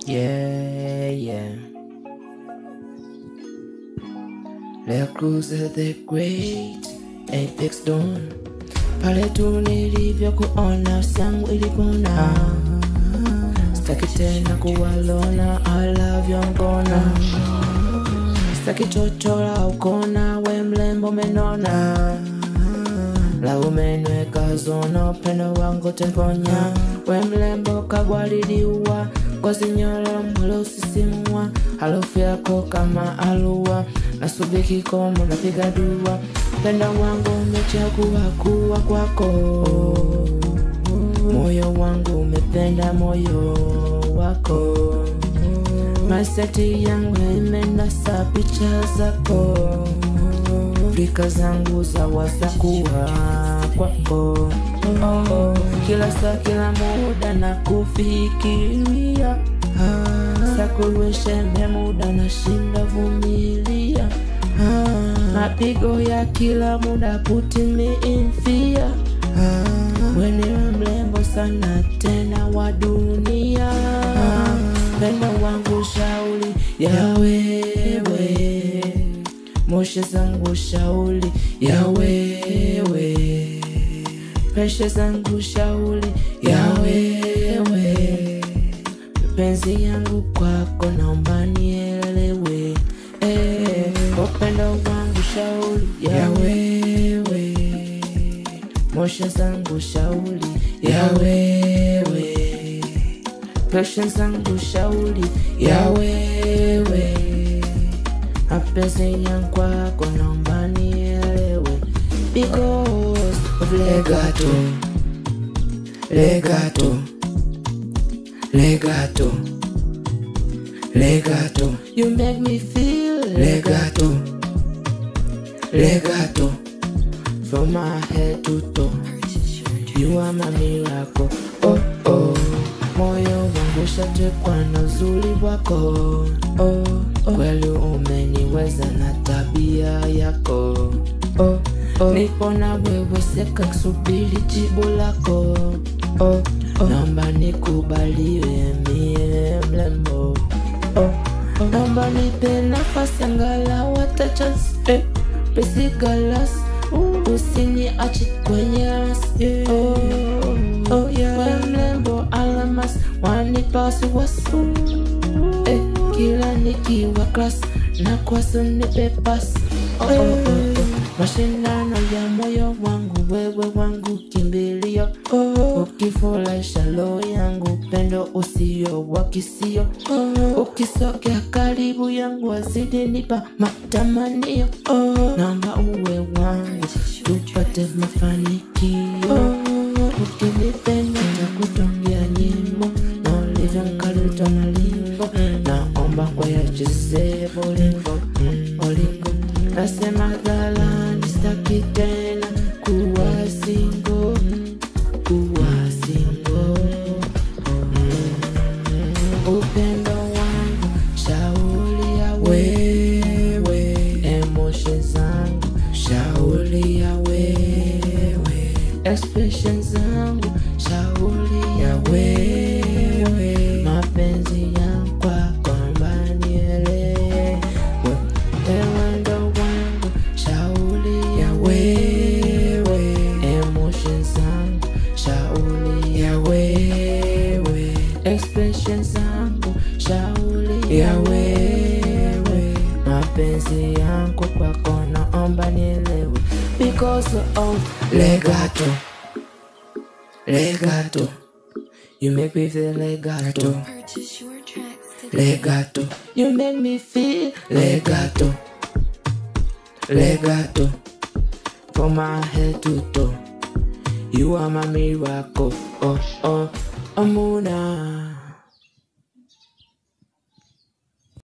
Yeah, yeah. Leo Cruiser the Great, Apex Dawn. Pale tu nilivyokuona sangu ilipona. Sitaki tena kuwalona, I love you ngona. Sitaki chochola ukona, we mlembo menona. La umenweka zona, upendo wangu temponya. We mlembo kagwaliliwa, ngozi nyororo mwili usisimua. Harufu yako kama alua, nasubiri kikomo, napiga dua. Upendo wangu umechagua kuwa kwako. Moyo wangu umependa moyo wako. Maseti yangu imenasa picha zako, Afrika zangu za wasakuwa kwako. Oh, kila saa kila muda na kufikiria sakuwesheme muda na shinda vumilia mapigo ya kila muda putting me in fear weniwe mlembo sana tena wa dunia pendo wangu shauli ya wewe moshe zangu shauli ya wewe presha zangu shauli ya wewe penzi yangu kwako naomba nielewe eh, upendo wangu shauli ya wewe moshe zangu shauli ya wewe presha zangu shauli ya wewe mapenzi yangu kwako naomba nielewe because of legato legato legato legato you make me feel legato legato from my head to toe you are my miracle oh oh moyo wangu shatekwa na uzuri wako oh, oh. kweli umeniweza na tabia yako oh, oh. nipo na wewe seka subiri jibu lako oh, oh. naomba nikubaliwe mie mlembo oh, oh. naomba nipe nafasi angalau hata chance eh, pesigalas usiniache kwenye rasi yeah. oh, oh, yeah. we mlembo alamas wanipa wasiwasi eh, kila nikiwa klas na kwaso nipe pasi oh, oh, oh, oh. mashindano ya moyo wangu wewe wangu kimbilio oh, ukifurahisha roho yangu pendo usio wa kisio oh, ukisogea karibu yangu wazidi nipa matamanio oh, naomba uwe wangu tupate mafanikio oh, ukinipenda na kutongia nyimbo na ulivyo nkaluta na limbo naomba kwa yachezee bolingo mm, bolingo nasema dhalani staki tena kuwa singo kuwa singo mm, upendo wangu shauri ya wewe emotion zangu shauri ya wewe expression zangu shauri ya wewe mapenzi yangu kwako mbanielewe Ewendo wangu shauri ya wewe emotions zangu shauri ya wewe expression zangu shauri ya wewe mapenzi yangu kwako naomba nielewe because of legato legato you make me feel legato Purchase your tracks today. legato you make me feel legato legato from my head to toe you are my miracle oh oh amuna